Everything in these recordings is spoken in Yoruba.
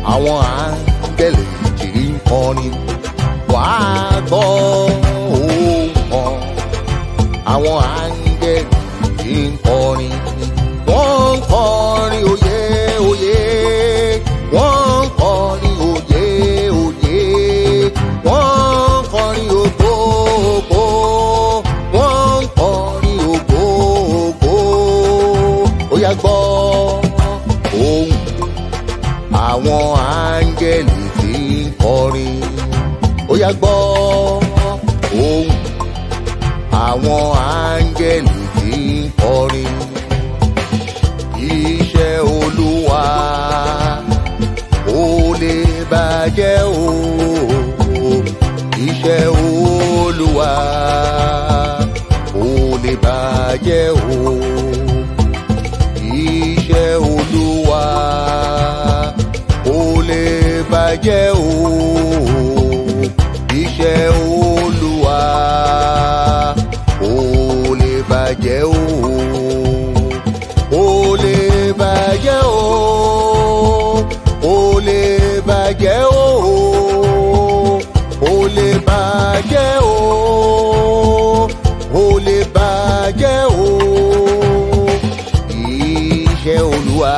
àwọn áńgẹ́lì tí ń kọrin wàá gbọ́ ohùn wọn àwọn áńgẹ́lì tí ń kọrin wọ́n ń kọrin òye òye wọ́n ń kọrin òye òye wọ́n ń kọrin ògo ògo wọ́n ń kọrin ògo ògo ó yá gbọ́ ohùn àwọn áńgẹ́lì tí ń kọrin ó yá gbọ́ ohùn àwọn áńgẹ́lì tí ń kọrin iṣẹ́ olúwa ó lè bàjẹ́ o iṣẹ́ olúwa ó lè bàjẹ́ o iṣẹ́ olúwa ó lè bàjẹ́ o iṣẹ́ olúwa ó lè bàjẹ́ o ó lè bàjẹ́ o ó lè bàjẹ́ o ó lè bàjẹ́ o ó lè bàjẹ́ o iṣẹ́ olúwa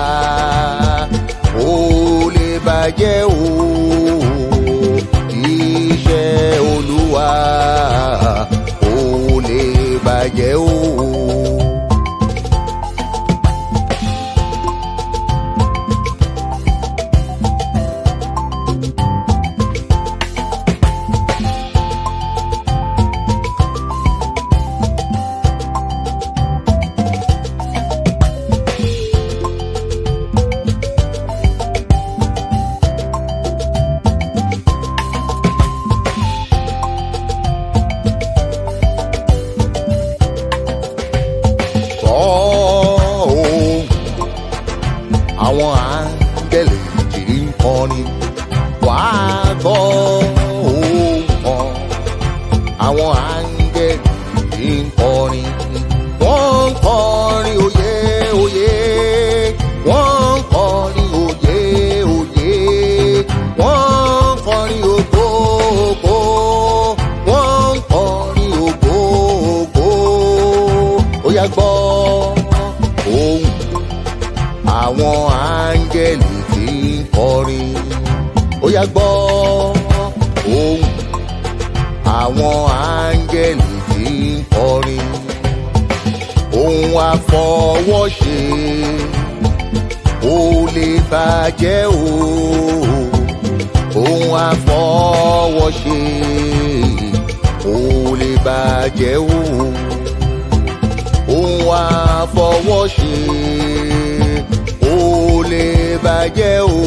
ó lè bàjẹ́ o iṣẹ́ olúwa ó lè bàjẹ́ o. gbọ́ ohùn àwọn áńgẹ́lì tí ń kọrin wàá gbọ́ ohùn wọn àwọn áńgẹ́lì tí ń kọrin wọ́n ń kọrin òye òye wọ́n ń kọrin òye òye wọ́n ń kọrin ògo ògo wọ́n ń kọrin ògo ògo ó yá gbọ́ ohùn àwọn áńgẹ́lì tí ń kọrin ó yá gbọ́ ohùn àwọn áńgẹ́lì tí ń kọrin ohun àfọwọ́ṣe ó lè bàjẹ́ o ohun àfọwọ́ṣe ó lè bàjẹ́ o ohun àfọwọ́ṣe ó lè bàjẹ́ o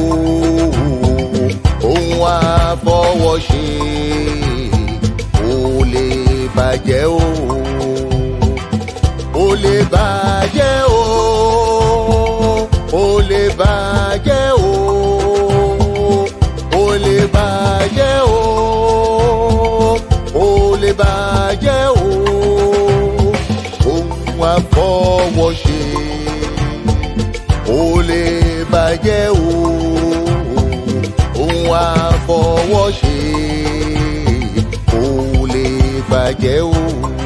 ohun àfọwọ́ṣe ó lè bàjẹ́ o ó lè bàjẹ́ o ó lè bàjẹ́ o ó lè bàjẹ́ o ó lè bàjẹ́ o ohun àfọwọ́ṣe ó lè bàjẹ́ o ohun àfọwọ́ṣe ó lè bàjẹ́ o.